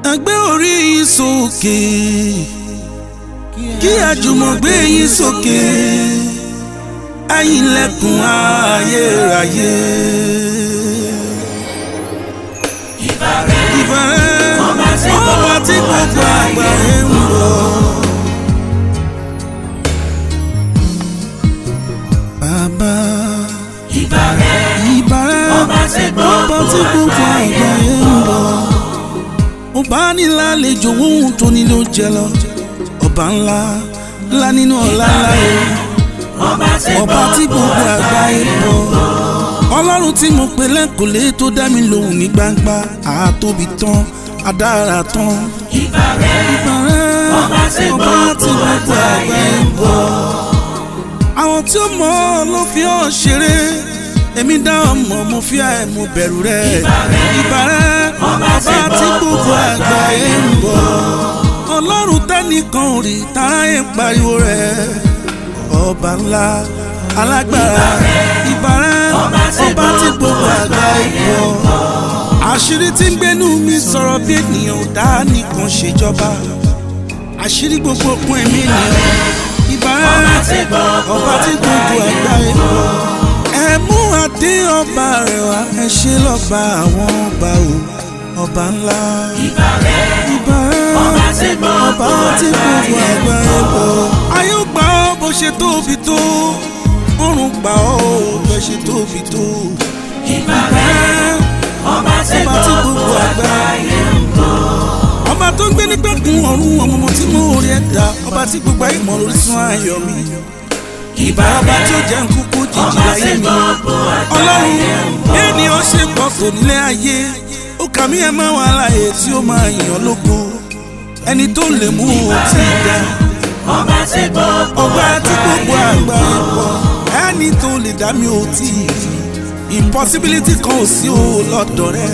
ẹgbẹ́ orí yín sókè kí àjùmọ̀ gbé yín sókè ẹ̀yin lẹ́kùn ayérayé. ìbàrẹ̀ ọba tí gbogbo àgbáyé ń bọ̀. bàbá ìbàrẹ̀ ìbàrẹ̀ ọba tí gbogbo àgbáyé ń bọ̀. mo bá ní lálejò ohun tó ní ló jẹ lọ ọba ńlá ńlá nínú ọlá ńlá yẹn ọba tí ọba tí gbogbo àgbáyé bọ̀ ọlọ́run tí mo pè lẹ́kọ̀ọ́lé tó dá mi lóhùn ní gbangba àtóbi tán adára tán ìbàrẹ̀ ìbàrẹ̀ ọba tí ọba tí gbogbo gbogbo àgbáyé bọ̀ àwọn tí ó mọ̀ ọ́ ló fi ọ́ ṣeré èmi dá ọmọ mo fi ẹ̀ mo bẹ̀rù rẹ̀ ìbàrẹ̀ ọba tí gbogbo àgbáyé ń bọ̀ ọlọ́run tẹ́nìkan ò rí táráyé ń pariwo rẹ̀ ọba ńlá alágbára ìbàrẹ̀ ọba tí gbogbo àgbáyé ń bọ̀ àṣírí tí ń gbénú mi sọ̀rọ̀ bí ènìyàn ò dá nìkan ṣèjọba àṣírí gbogbo òkun ẹ̀mí ènìyàn ìbàrẹ̀ tí gbogbo ọba tí gbogbo àgbáyé bọ̀. ẹ mú adé ọba rẹ̀ wá ẹ ṣe lọ́ba àwọn ọba o ọba ńlá. ìbàrẹ̀ ìbàrẹ̀ ọba tí gbogbo ọba tí gbogbo àgbáyé bọ̀. ayé ó gbà ọ́ bó ṣe tóbi tó ọ̀run gbà ọ́ bó ṣe tóbi tó. ìbàrẹ̀ ọba tí ọba tí gbogbo gbogbo àgbáyé àgbáyé ń bọ̀ ọba tó ń gbé nígbàkun ọ̀run ọmọọmọ tí mo rí ẹ̀dá ọba tí gbogbo ayé mọ̀ lórí sún ayọ̀ mi. ìbá ọba tí ó jẹ́ nkúkú jìjì ọba láyé tí mi. gbogbo àgbáyé ọlọ́run ń bọ̀ ènìyàn ṣe pọ̀ tó nílé ayé ó kà mí ẹ máa wà láàyè tí ó máa yàn lógo ẹni tó lè mú o ti dá ọba tí gbogbo ọba tí gbogbo àgbáyé pọ̀ ẹni tó lè dá mi ò tí ì rí impossibility kan ò sí o lọ́dọ̀ rẹ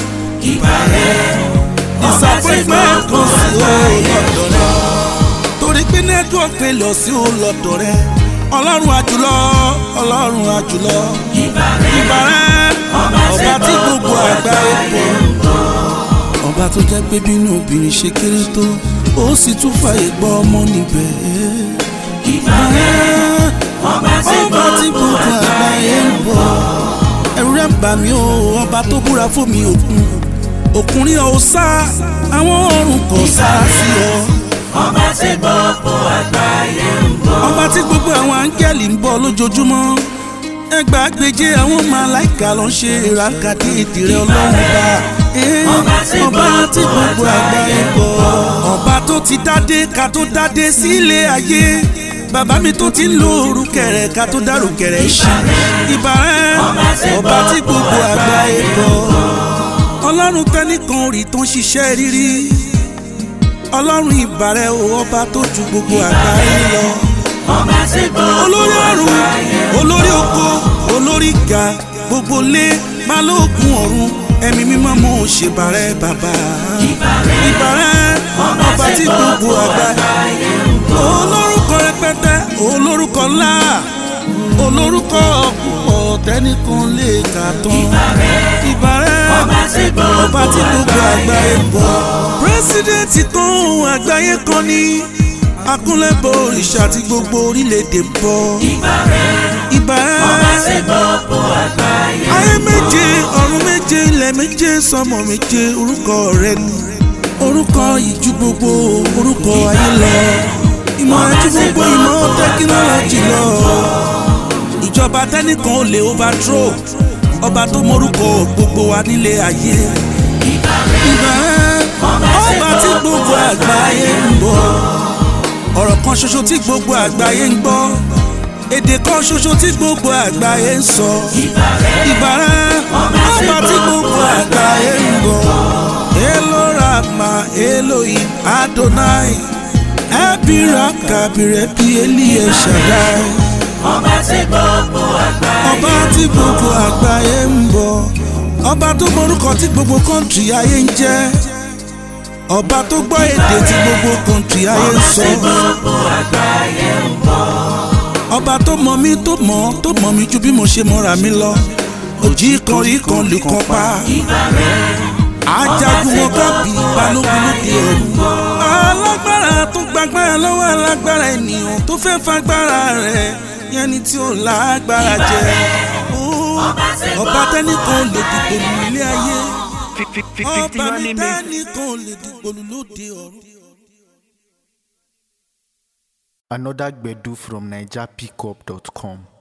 ìbàrẹ̀ disappointment kan sí o lọ́dọ̀ rẹ torí pé network failure sí o lọ́dọ̀ rẹ ọlọ́run àjùlọ ọlọ́run àjùlọ ìbàrẹ̀ ìbàrẹ̀ ọba tí gbogbo àgbáyé pọ̀ ọba tó jẹ́ pé bínú obìnrin ṣe kéré tó ó sì tún fàyè gbọ́ ọmọ níbẹ̀. ìbàrẹ̀ ọba tí ọba tí gbogbo gbogbo àgbáyé ń bọ̀ ẹ̀rù rẹ̀ ń bà mí o ọba tó búra fún mi òkun òkun rí ọ sá àwọn ọ̀run kò sá sí ọ ọba tí gbogbo àgbáyé ń bọ̀ ọba tí gbogbo àwọn áńgẹ́lì ń bọ̀ lójoojúmọ́ ẹgbàágbèje àwọn màláìka ló ń ṣe ìràkàdé ìdìrẹ ọlọ́run bá Ọba tí ọba tí gbogbo àgbáyé ń bọ̀ ọba tó ti dádé ká tó dádé sílé ayé bàbá mi tó ti ń lo orúkẹrẹ ká tó dárúkẹrẹ ṣí ìbàrẹ̀ ọba tí gbogbo àgbáyé ń bọ̀ ọlọ́run tẹ́nìkan rí tó ń ṣiṣẹ́ rírí ọlọ́run ìbàrẹ̀ o ọba tó ju gbogbo àgbáyé lọ ọba tí gbogbo olórí ọ̀run olórí oko olórí ga gbogbo lé balógun ọ̀run ẹ̀mí mímọ́ mo ṣèbàrẹ̀ bàbá ìbàrẹ̀ ọba tí gbogbo àgbáyé olórúkọ rẹpẹtẹ olórúkọ ńlá olórúkọ púpọ̀ tẹ́nìkan lè kà tán ìbàrẹ̀ ọba tí gbogbo ọba tí gbogbo àgbáyé bọ̀. pírẹsidẹ́ǹtì kan àgbáyé kan ní akúnlẹ̀bọ̀ òrìṣà tí gbogbo orílẹ̀-èdè ń bọ̀. ìbàrẹ̀ ìbàrẹ̀ ọba tí gbogbo àgbáyé ayé méje ọ̀run méje ilẹ̀ méje sọmọ méje orúkọ rẹ ni orúkọ ìjú gbogbo orúkọ ayé lọ ìmọ̀ ẹjú gbogbo ìmọ̀ tẹkinọ́lọ́jì lọ ìjọba tẹnìkan ò lè overthrow ọba tó mọrúkọ gbogbo wa nílé ayé ìbàrẹ̀ ọba tí gbogbo àgbáyé ń bọ̀ ọ̀rọ̀ kan ṣoṣo tí gbogbo àgbáyé ń gbọ́ èdè kan ṣoṣo tí gbogbo àgbáyé ń sọ ìbàrẹ̀ ọba tí gbogbo àgbáyé ń bọ̀ èlò rama elohim adonai ẹbíra kàbìrẹ bí eliye shaddai ọba tí gbogbo àgbáyé ọba tí gbogbo àgbáyé ń bọ̀ ọba tó mọrúkọ tí gbogbo kọ́ńtì ayé ń jẹ́ ọba tó gbọ́ èdè tí gbogbo kọ́ńtì ayé ń sọ tí gbogbo àgbáyé ń bọ̀ ọba tó mọ mí tó mọ tó mọ mí ju bí mo ṣe mọra mi lọ òjì kan rí kan lè kan pa ìbàrẹ̀ ajagun wọn kábí balógun lóde ọ̀run. alágbára tó gbàgbára lọ́wọ́ alágbára ènìyàn tó fẹ́ fagbára rẹ̀ yẹn ni tí ó lágbára jẹ. ọba tẹ́nìkan lè dìgbò lù ilé ayé ọba mi tẹ́nìkan lè dìgbò lù lóde ọ̀run. Another Gbedu from NigerPickup.com.